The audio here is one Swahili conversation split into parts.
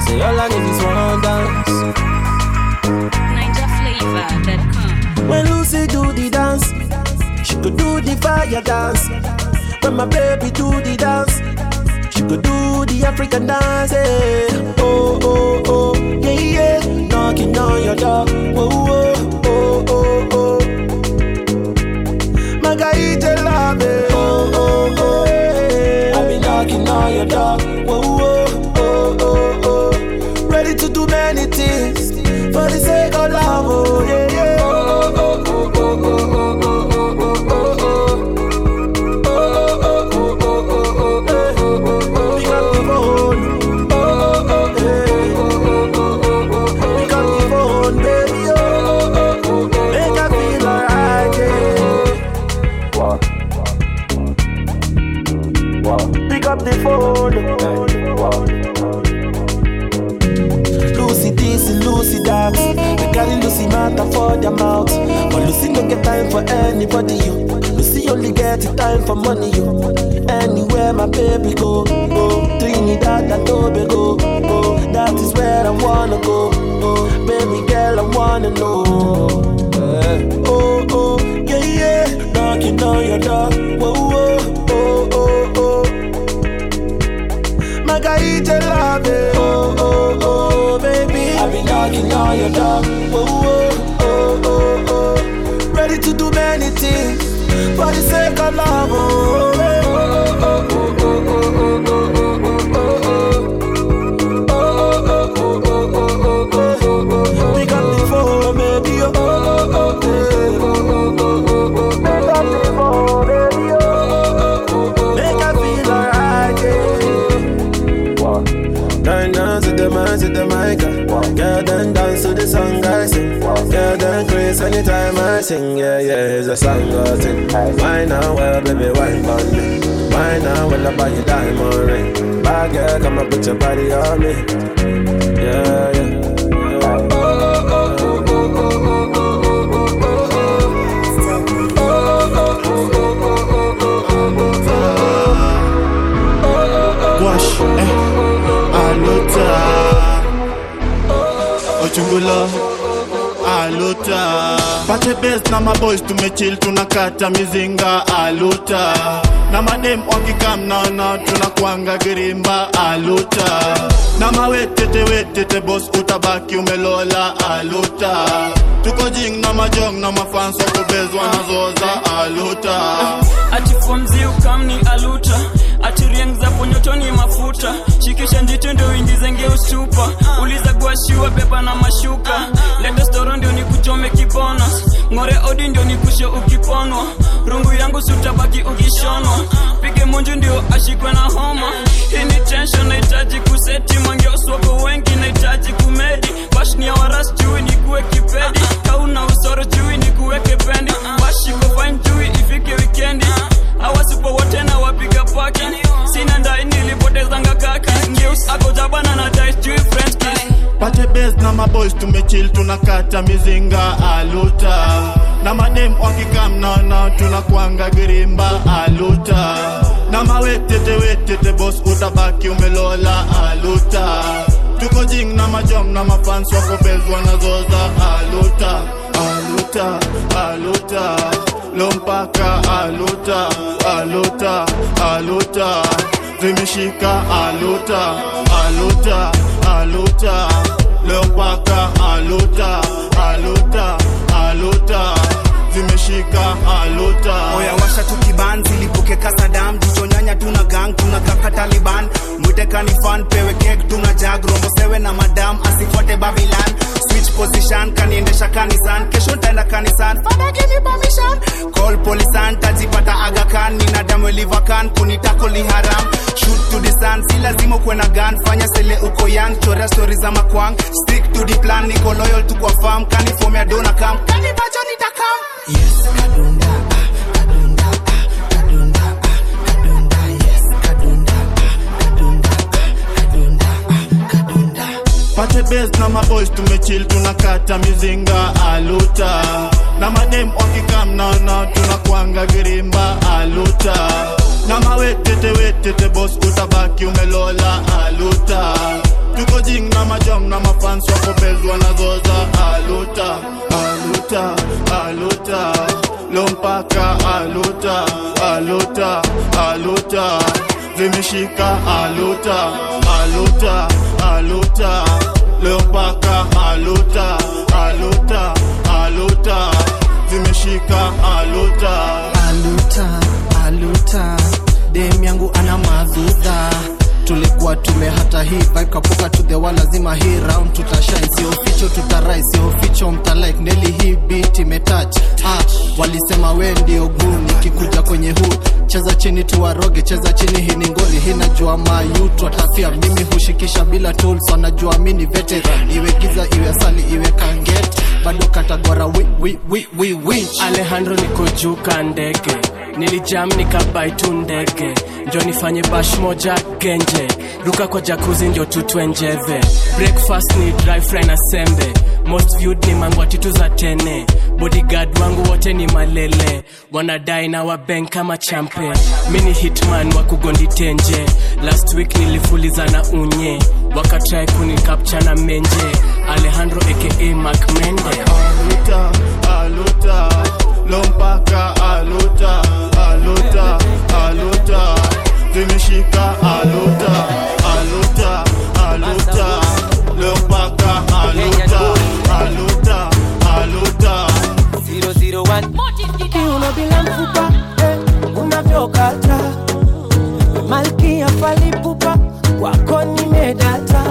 say all I need is one dance. NinjaFlavor.com. When Lucy do the dance, she could do the fire dance. When my baby do the dance, she could do the African dance. eh. Oh oh oh, yeah yeah, knocking on your door. Oh oh oh oh oh. Magaite love, eh. oh oh oh. eh. I be knocking on your door. Oh oh oh oh oh. Ready to do many things for the sake of love. Oh yeah yeah. Oh oh oh oh oh oh oh oh oh oh. Pick up the phone. Lucy this, Lucy that. They carry Lucy matter for their mouth. But Lucy no get time for anybody. You. Lucy only get the time for money. You. Anywhere my baby go, go. Trinidad and Tobago, go. That is where I wanna go. Oh, baby girl, I wanna know. Eh. Oh, oh, yeah, yeah. Knocking on your door. Whoa, whoa, oh, oh, oh. Magaite love it. Oh, oh, oh, baby. I've been knocking on your door. Oh, oh, oh, oh, oh. Ready to do many things for the sake of love. Oh, oh, oh, oh, oh, oh, oh, oh, oh, oh, oh, oh. Oh, oh, oh, oh, oh, oh, oh, oh, oh. Pick up the phone, baby. Oh, oh, oh, oh, oh, oh, oh, oh, oh. Pick up the phone, baby. Oh, oh, oh, oh, Make I feel alright, yeah. Dine dance to the man, to the mic. Girl, then dance to the song I sing. Girl, then grace anytime I sing. Yeah, yeah, it's a song I sing. Why now, well, baby, wine on me. Why now, well, I buy you diamond ring. Bad girl, come and put your body on me. Yeah, yeah. yeah. Wash, eh, alota Ochungulo, alota Pate best na maboys tumechill tunakata mizinga aluta na madem wakikam naona tunakwanga girimba aluta na mawetete wetete bos utabaki umelola aluta tuko jing na majong na mafans wakubezwa nazoza aluta ati fomzi ukamni aluta ati rieng za ponyotoni mafuta shikisha njito ndio uingize ngeustupa uliza guashiwa beba na mashuka leta storo ndio nikuchome kibona ng'ore odi ndio nikushe ukiponwa rungu yangu sutabaki ukishonwa pige munju ndio ashikwe na homa hii ni tension nahitaji kuseti mangeoswako wengi nahitaji kumedi bashni ya waras chui nikuwe kipedi kauna usoro chui nikuweke pendi bashiko fine chui ifike wikendi awasipo wote na wapiga paki sina ndai nilipotezanga kaki ngeus akojabana na dice chui french kiss pate bes na maboys tumechill tunakata mizinga aluta na madem wakikam naona tunakwanga girimba aluta na mawetete wetete bos utabaki umelola aluta tuko jing na majom na mafans wakobezwa nazoza aluta aluta aluta lompaka aluta aluta aluta zimeshika aluta aluta aluta lompaka aluta aluta aluta zimeshika aluta oya washa tukiban zilipuke kasadam jichonyanya tuna gang tuna kaka taliban mwite kanifan pewe kek tuna jag rombo sewe na madam asifuate babilan switch position kaniendesha kanisan kesho ntaenda kanisan fada give me permission call polisan tajipata agakan nina damu livakan kunitako liharam shoot to the sun si lazima ukuwe na gun fanya sele uko young chorea stori za makwang stick to the plan niko loyal tu kwa farm kanifomea dona kam kanibacho nitakam yes kadunda ah, kadunda ah, kadunda ah, kadunda yes kadunda ah, kadunda ah, kadunda ah, kadunda pate bes na maboys tumechill tunakata mizinga aluta na madem wakikam naona tunakwanga girimba aluta na mawetete wetete bos utabaki umelola aluta tuko jing na majam na mafans wako bez wanazoza aluta aluta aluta leo mpaka aluta aluta aluta zimeshika aluta aluta aluta leo mpaka aluta aluta aluta zimeshika aluta aluta aluta dem yangu ana madhudha tulikuwa tume hata hii vibe kapuka to the wall lazima hii round tutashine sio ficho tutarai sio ficho mtalike neli hii beat imetouch ah, walisema we ndio guu nikikuja kwenye huu cheza chini tuwaroge cheza chini hii ni ngori hii najua mayut watafia mimi hushikisha bila tools wanajua mi ni veteran iwe giza iwe asali iwe kanget bado katagwara wi, wi, wi, wi, wi. alejandro niko juu ka ndege nilijam nikabai tu ndege njo nifanye bash moja genje ruka kwa jakuzi ndio tutwenjeve breakfast ni dry fry na sembe most viewed ni mangwa titu za tene bodyguard wangu wote ni malele wanadai na wabank kama champe mi ni hitman wa kugondi tenje last week nilifuliza na unye wakatrai kunikapcha na menje alejandro aka macmende aluta aluta leo mpaka aluta aluta aluta zimeshika aluta aluta aluta leo mpaka aluta aluta aluta kiuno bila mfupa eh, unavyokata malkia falipupa wako nimedata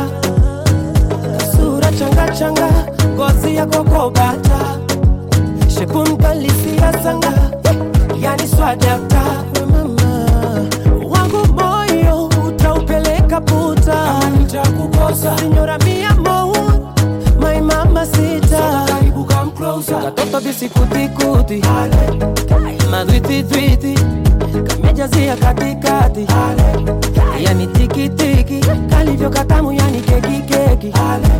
sura changachanga ngozi ya kokobata shepu mdalisia sanga eh, yani swadata mama wangu moyo utaupeleka puta nitakukosa sinyora mia mou my mama sita karibu come closer katoto bisikutikuti madwititwiti kamejazia katikati yani tikitiki kalivyo katamu yani kekikeki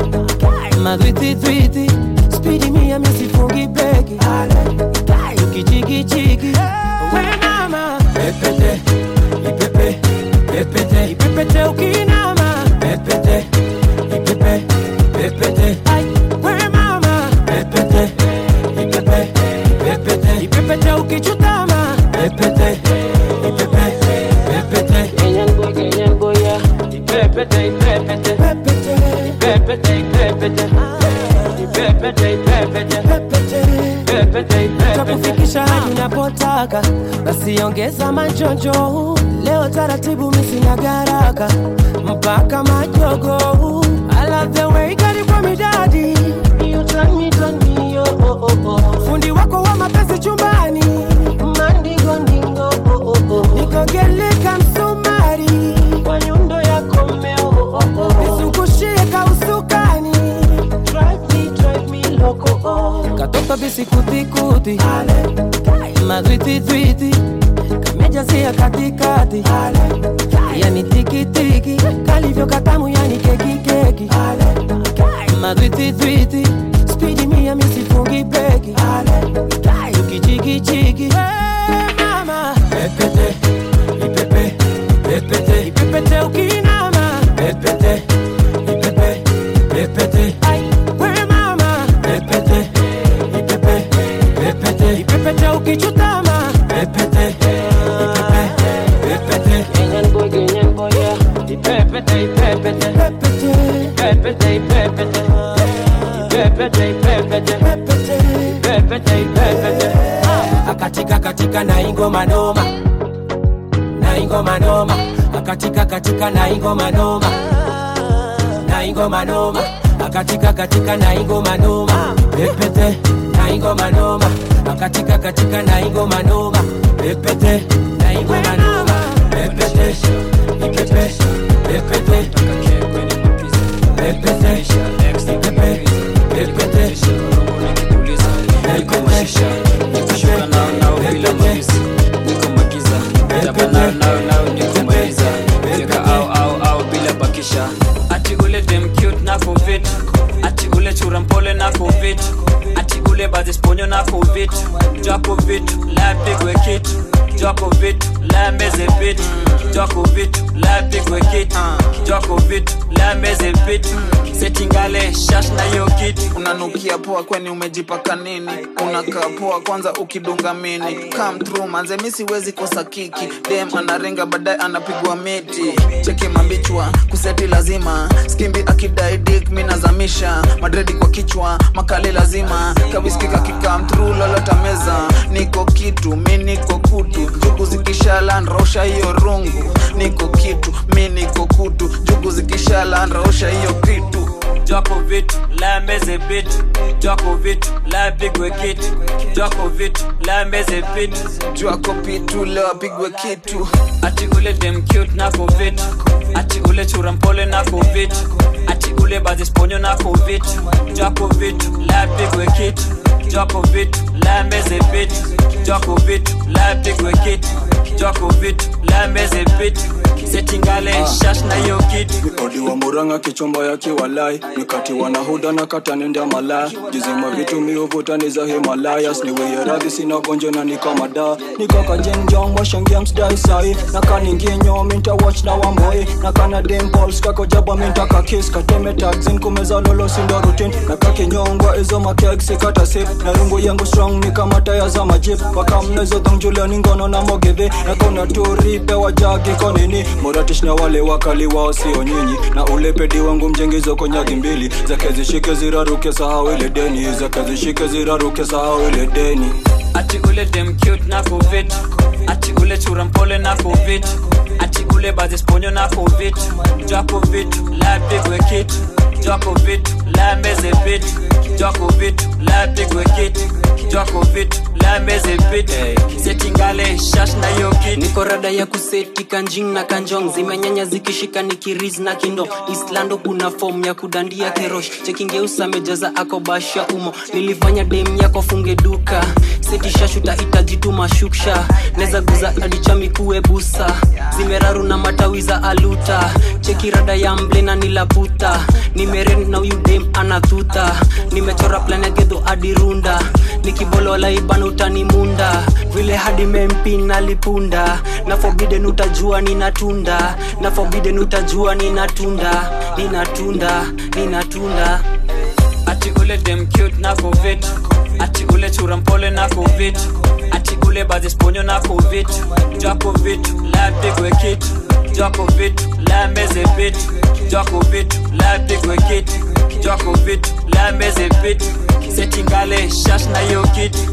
madwititwiti spidi mia misifungi beki tukichikichiki we mama pepete ipepe pepete ipepete ukinama pepete ipepe pepete Ai, we mama pepete ipepe pepete ipepete ukichutama pepete ipepe pepete Kenyan boy Kenyan boy ya ipepete ipepete pepete ipepete ipepete ipepete ipepete pepete ipepete takufikisha hadi unapotaka basi ongeza majonjo leo taratibu misina garaka mpaka majogo I love the way kari kwa midadi You turn me, turn me, oh, oh, oh, oh. fundi wako wa mapenzi chumbani mandingo ndingo oh, oh, oh. nikogeleka msumari kwa nyundo yako mmeo oh, oh, oh. nizungushie kausukani drive me, drive me loco oh. katoto bisikutikuti madwititwiti kamejazia katikati yani tikitiki kalivyo katamu yani kekikeki madwititwiti spidi mia misifungi beki tukichikichiki mama pepete ipepe pepete ipepete ukinama pepete ipepe pepete Ai, we mama pepete ipepe pepete ipepete ukichutama pepete ipepe pepete Kenyan boy Kenyan boy yeah ipepete ipepete pepete ipepete ipepete ipepete ipepete pepete ipepete akatika katika na ingoma noma na ingoma noma akatika katika na ingoma noma na ingoma noma akatika katika na ingoma noma pepete na ingoma noma akatika katika na ingoma noma pepete na ingoma noma pepete ipepe pepete pepete ipepe pepete Nikashuka nao nao bila maliza, niko magiza, chapa nao nao nao niko maliza, weka au au au bila bakisha. Ati ule dem cute na covid, ati ule chura mpole na covid, ati ule badhi sponyo na covid, jwako vitu, live big we kit, jwako vitu la meze vitu kijwako vitu la pigwe kitu kijwako vitu la meze vitu setingale shash na hiyo kitu unanukia poa kweni umejipaka nini unakaa poa kwanza ukidunga mini come through manze mi siwezi kosa kiki dem anarenga baadaye anapigwa miti cheki mabichwa kuseti lazima skimbi akidai dik mi nazamisha madredi kwa kichwa makali lazima kawiskika kikam through lolota meza niko kitu mi niko kutu jugu zikishala nrausha hiyo rungu niko kitu mi niko kutu jugu zikishala nrausha hiyo kitu jwako vitu la meze vitu jwako vitu la pigwe kitu jwako vitu la meze vitu jwako pitu leo apigwe kitu ati ule dem cute nako vitu ati ule chura mpole nako vitu ati ule bazisponyo nako vitu jwako vitu la pigwe kitu jwako vitu la meze vitu jwako vitu la pigwe kitu jwako vitu la meze vitu setingale shash na hiyo kitu odi wa muranga kichomba ya kiwalai nikati wanahuda na kata nenda malaya jizima vitu miuvutani za himalayas niweye radhi sina gonjo na nikamada nikaka jenjong washangia msdai sai nakaninginyo minta watch na wamboi nakana dimpols kako jaba minta kakis kateme taxin kumeza lolo sindo rutin nakakinyongwa izo makeg sikata sip na rungu yangu strong nikamata ya za majip wakamnezo dhongjulani ngono na mogeve nakona turipe wajagi konini moratish na wale wakali wao sio nyinyi na ulepedi wangu mjengizo konyagi mbili zake zishike ziraruke sahau ile deni zake zishike ziraruke sahau ile deni ati ule dem cute nako vitu ati ule chura mpole nako vitu ati ule bazisponyo nako vitu jwako vitu la pigwe kitu jwako vitu la meze vitu jwako vitu la pigwe kitu jwako vitu la meze vitu setingale shash na hiyo kitu niko rada ya kuseti kanjing na kanjong zimenyanya zikishika nikiriz na kindo islando kuna fom ya kudandia kerosh chekingeusa mejaza akobasha umo nilifanya dem yako funge duka setishashuta itajituma shuksha neza guza adichami busa zimeraru na matawi za aluta cheki rada ya mblena nilaputa nimeren na huyu dem anathuta nimechora plan ya gedho adirunda nikibolola ibana utanimunda vile hadi mempi nalipunda na forbidden utajua ninatunda na forbidden utajua ninatunda ninatunda ninatunda ati ule dem cute nako vitu ati ule chura mpole nako vitu ati ule bazisponyo nako vitu jwako vitu la pigwe kitu jwako vitu la meze vitu jwako vitu la pigwe kitu jwako vitu la meze vitu setingale shash na hiyo kitu